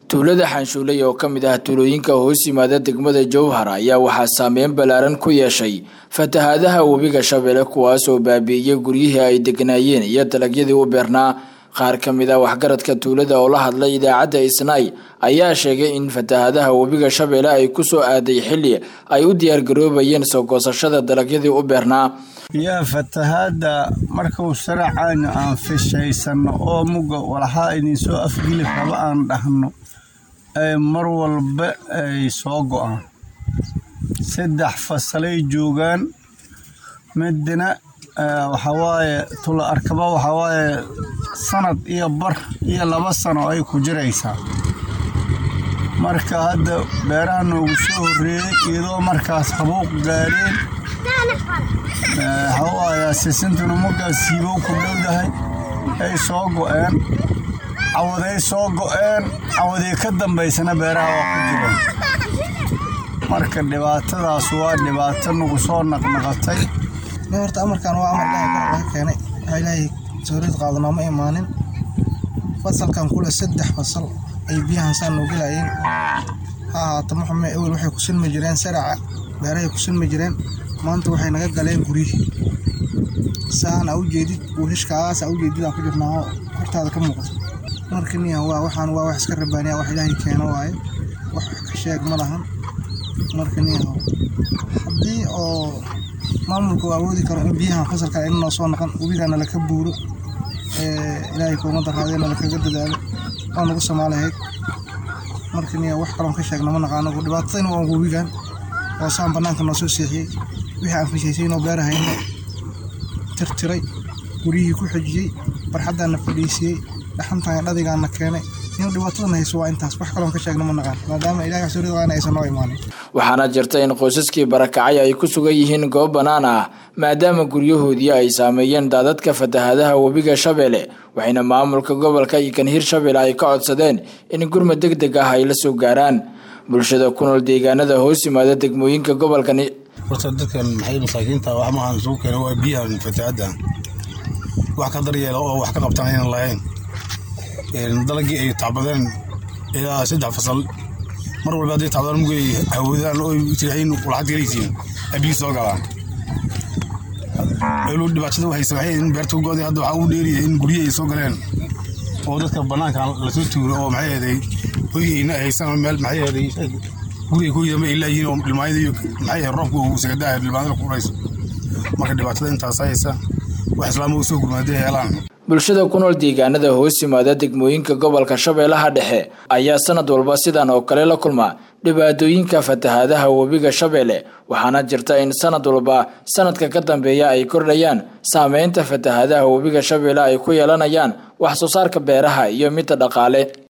tuulada xanshuuley oo ka mid ah tuulooyinka hoos yimaada degmada jowhar ayaa waxaa saameyn ballaaran ku yeeshay fatahaadaha webiga shabeelle kuwaas oo baabi'iyey guryihii ay degnaayeen iyo dalagyadii u beernaa qaar ka mid ah waxgaradka tuulada oo la hadlay idaacadda isnaay ayaa sheegay in fatahaadaha webiga shabeelle ay kusoo aaday xilli ay u diyaargaroobayeen soo goosashada dalagyadii u beernaa yaa fatahaadda markuu saracayna aan fishaysanno oo muga walaxaa idinsoo afgili raba aan dhahno ay mar walba ay soo go'aan saddex fasalay joogaan midna waxawaaye tula arkaba waxawaaye sanad iyo bar iyo laba sano ay ku jiraysaa marka hadda beeraha noogu soo horreeyey iyadoo markaas habuuq gaadheen waxawaaye sisintuna markaas siibow ku dhowdahay ay soo go'een cawaday soo go'een cawadii ka dambaysana beeraha waa ku jireen marka dhibaatadaas waa dhibaato nagu soo naqnaqatay horta amarkan waa amar ilaahay kor laga keenay waxaa ilaahay sawriyad qaadano ma imaanin fasalkan kule saddex fasal ay biyahan saan noo gelayeen ha ahaato maxume ewel waxay ku silmi jireen saraca beerahay ku silmi jireen maanta waxay naga galeen guryihii saan a u jeedid buushishkaas a u jeedid aan ku jirnaa hortaada ka muuqato marka niya waa waxaan waa wax iska rabaaniya wax ilaahay keeno waaye wax ka sheeg ma lahan marka niya haddii oo maamulka uu awoodi karo in biyahan fasalka inanoo soo naqan webigana laka buuro ilaahay kuumada raadena lakaga dadaalo waa nagu soomaalihayd marka niya wax kaloon ka sheegna ma naqaano dhibaatadayna waa webigan oo saan bannaanka noo soo seexiyey wixii aan fishaysaynoo beerahayna tirtiray guryihii ku xejiyey barxaddaana fadhiisiyey dhaxantaan dhadigaana keenay in dhibaatadana hayso waa intaas wax kaloon ka sheegna ma naqaan maadaama ilahay waxsuuridaqaana aysan noo imaanin waxaana jirta in qoysaskii barakacay ay ku sugan yihiin goob bannaan ah maadaama guryahoodii ay saameeyeen daadadka fatahaadaha webiga shabeelle waxayna maamulka gobolka iyo kan hirshabeelle ay ka codsadeen in gurmad deg deg ah ay la soo gaaraan bulshada ku nool deegaanada hoos yimaada degmooyinka gobolkan horta dadkan maxay masaakiinta wax maahan isugu keena waa biyahan fatahaadda wax ka daryeela oo wax ka qabtaan aynan lahayn dalagii ay tacbadeen ilaa saddex fasal mar walba hadday tacbadaan mugay hawadaan oo tirahayn walaxad galaysiin abiyi soo galaan elu dhibaatada waxay sabaxeen in beerta go'day hadda waxaa ugu dheeriya in guryo ay soo galeen oo dadka bannaanka lasoo tuuro oo maxay ahaday hoyayna haysan meel maxay ahaday guriga ku yidama ay laayihiin oo dhilmaayada iyo maxay ahayd roobka uu sagadaha dhilmaadada ku dhayso marka dhibaatada intaas haysa wax islaama u soo gurmaaday heelaan bulshada ku nool deegaanada hoos yimaada degmooyinka gobolka shabeellaha dhexe ayaa sanad walba sidan oo kale la kulma dhibaatooyinka fatahaadaha webiga shabeelle waxaana jirta in sanad walba sanadka ka dambeeya ay kordhayaan saameynta fatahaadaha webiga shabeelle ay ku yeelanayaan wax soo saarka beeraha iyo midda dhaqaale